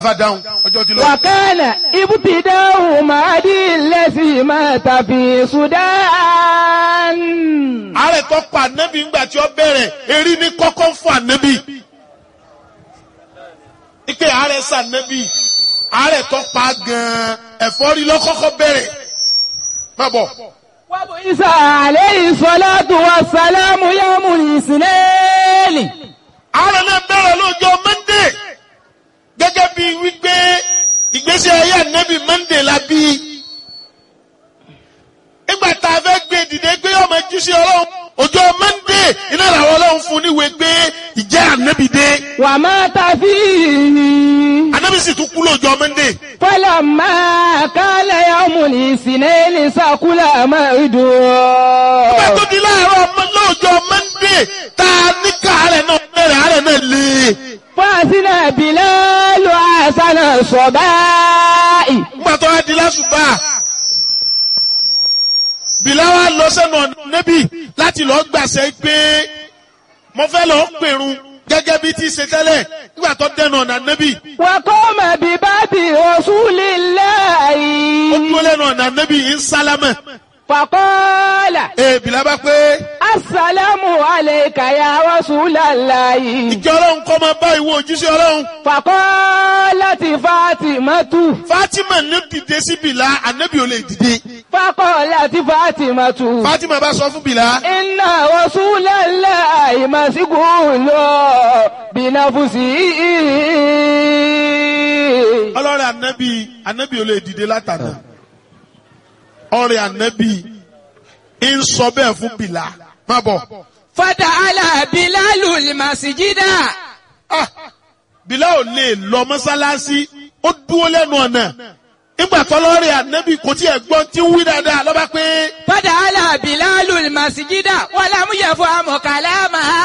fàdáhùn ọjọ́ ti lọ. وكان ابتداء مهدي الذي مات في السودان ààrẹ tó pa ànábì ńgbà tí ó bẹ̀rẹ̀ erí ní kọ́kọ́ ń fún ànábì. ike ààrẹ sànábì ààrẹ tó pa gan-an ẹ̀fọ́rí lọ́kọ́kọ́ bẹ̀rẹ̀. má bọ̀. وبعث عليه الصلاة والسلام يوم الاثنين ààrẹ náà bẹ̀rẹ̀ lọ́jọ́ mọ́ndé gẹ́gẹ́ bí wípé ìgbésí ayé ànábì mọ́ndé la bí. nígbà tá a fẹ́ gbé dìde gbé ọmọ jíṣẹ́ ọlọ́run ọjọ́ mọ́ndé iná làwọn ọlọ́run fún níwèé gbé ìjẹ́ ànábì dé. ومات فيه ànábì sì tún kú lọ́jọ́ mọ́ndé. فلما كان يوم الاثنين سكل Nígbà موعده tó di láàárọ̀ ọmọ lọ́jọ́ mọ́ndé tá a ní káàárẹ̀ náà bẹ̀rẹ̀ àárẹ̀ náà lé. فأذن بلال حسن الصباح Nígbà tó wá di lásùbà. Bìláwá lọ sẹ́nu ọ̀nà nẹ́bì láti lọ gbàṣẹ pé mo fẹ́ lọ pèrun gẹ́gẹ́ bí ti ṣe tẹ́lẹ̀ nígbà tó dẹnu ọ̀nà nẹ́bì. وقام بباب رسول Ó الله dúró lẹ́nu ọ̀nà nẹ́bì ń sálámẹ̀. فقال Ee Bìlá bá pé السلام عليك يا رسول الله ìjọ ọlọ́run kọ́ máa bá ìwọ òjíṣẹ́ ọlọ́run. فقالت فاطمة Fátímà ní dìde sí Bìlá, ànẹ́bì ò lè dìde. فقالت فاطمة Fátímà bá sọ fún Bìlá. إن رسول الله مسجون بنفسه ọlọ́rẹ̀ ànábì ànábì ò lè dìde látàná ọrẹ ànábì ń sọ bẹ́ẹ̀ fún bìlà má bọ̀ فتعالى بلال المسجد Ah, bìlà ò lè lọ mọ́sálásí ó dúró lẹ́nu ọ̀nà nígbà tọ́lọ́rẹ̀ ànábì kò tí ẹ̀ gbọ́n tí ń wí dáadáa lọ́ba pé فتعالى بلال المسجد ولم يفهم كلامها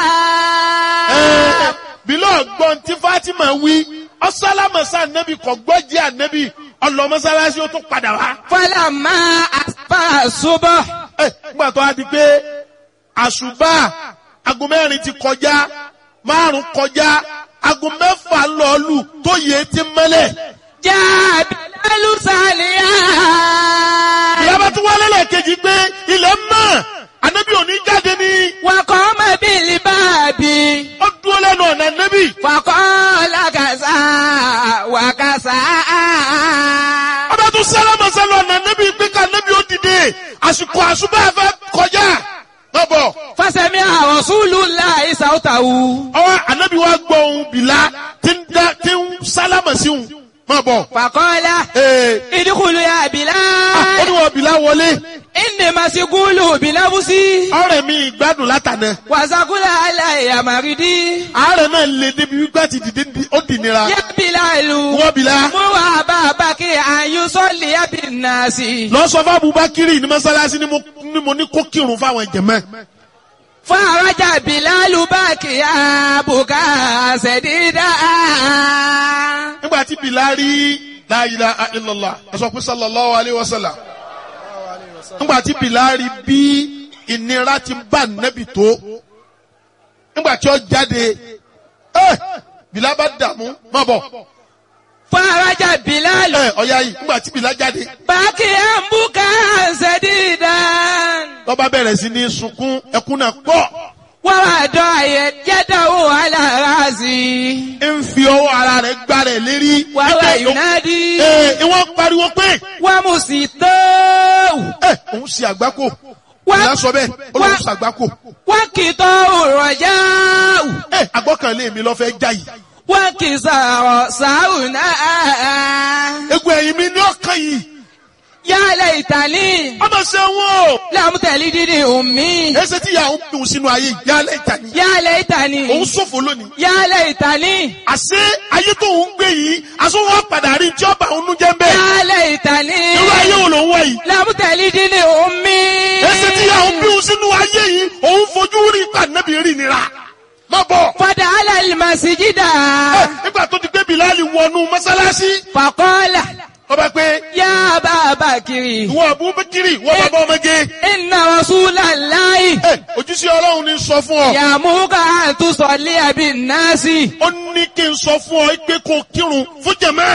ẹ̀, bìlà gbọ́n tí Fátímà wí ọ̀sálámọ̀sá ànábì kò gbọ́ jẹ́ ànábì ọlọ mọ́sálásí ó tún padà wá. فلما أصبح الصبح Ẹ, nígbà tó a di pé àṣùbà aago mẹ́rin ti kọjá márùn kọjá aago mẹ́fà lọ́ọ̀lù tó yẹ ti mẹ́lẹ̀. جاء بلال ساليا ìyábá tún wálé lẹ́ẹ̀kejì pé ilẹ̀ mọ́ ànábì òní jáde ní وقام بالباب ó dúró lẹ́nu ọ̀nà ànábì. فقال كذا وكذا ọba tún sálámà sálọ ọ̀nà ànábì pé ká ànábì ó dìde àsìkò àṣùbà fẹ́ kọjá. lọ́bọ̀ فسمع رسول الله صوته ọwọ́ ànábì wa gbọ́ ohun bìlá tí ń dá tí ń sálámà sí òun. má bọ̀. فقال ee ادخلوا يا ó بلال ní wọ́n bìlá wọlé. إني مسجون بنفسي ọ̀rẹ́ mi ìgbádùn látànà. وسقل علي مريدي àárẹ̀ náà lè débi wípé àti dìde di- ó dì nira. يا بلال wọ́n bìlá. مر أبا بكر أن يصلي بالناس lọ sọ fún Abubakiri ní mọ́sálásí ni mo ni mo ní kó kírun fáwọn jẹ̀mọ́. فرجع بلال باكيا بكاء سديدا nígbà tí bìlá rí la ilaha illallah ẹ sọ pé sallallahu alayhi wa sallam. nígbà tí bìlá rí bí ìnira ti bá nẹ́bì tó. nígbà tí ó jáde ẹ bìlá bá dààmú má bọ̀. فرجع بلال ẹ ọ̀ya yìí nígbà tí bìlá jáde. باكيا بكاء سديدا lọ́ba bẹ̀rẹ̀ sí ní sunkún ẹkún náà pọ̀. ووضع يده على راسي ń fi ọwọ́ ara rẹ̀ gbá rẹ̀ lérí. وهو Ẹ, ينادي ẹ, ìwọ́n pariwo pé ومسيطه ẹ òun ṣe àgbákò. Wá- ìyá sọ bẹ́ẹ̀ ó lóun wá- ṣe àgbákò. وكتاه الرجاء ẹ àgbọ́kànlé mi lọ fẹ́ já yìí. وكسار ساونا egun ẹ̀yìn mi ní ọkàn yìí. يا ليتني ọmọ ṣe wọn o. لم تلدني أمي ẹsẹ̀ tí ìyá òun dùn sínú ayé yìí yálẹ̀ ìtàní. يا òun ليتني ṣòfò lónìí. يا ليتني àṣé ayé tó ń gbé yìí aṣọ wọn padà rí tí ọba òun nú jẹ́ ń bẹ́ẹ̀. يا ليتني irú ayé wo ló ń wá yìí. لم تلدني أمي ẹsẹ̀ tí ìyá òun bí òun sínú ayé yìí òun fojú rí pàdánù rí nira. má bọ̀. فدخل المسجد Ẹ, nígbà tó ti gbé Bìláàlì wọnú mọ́sálásí فقال ó bá pé yá bàbá kiri. ìwọ abubakiri ìwọ bàbá ọmọge Inna Rasulallahi. ẹ ojúṣe ọlọ́run ní sọ fún ọ Yàmúkà àtúnṣọ̀lé àbí náàsì. ó ní kí n sọ fún ọ pé kó kírun fún jẹmẹ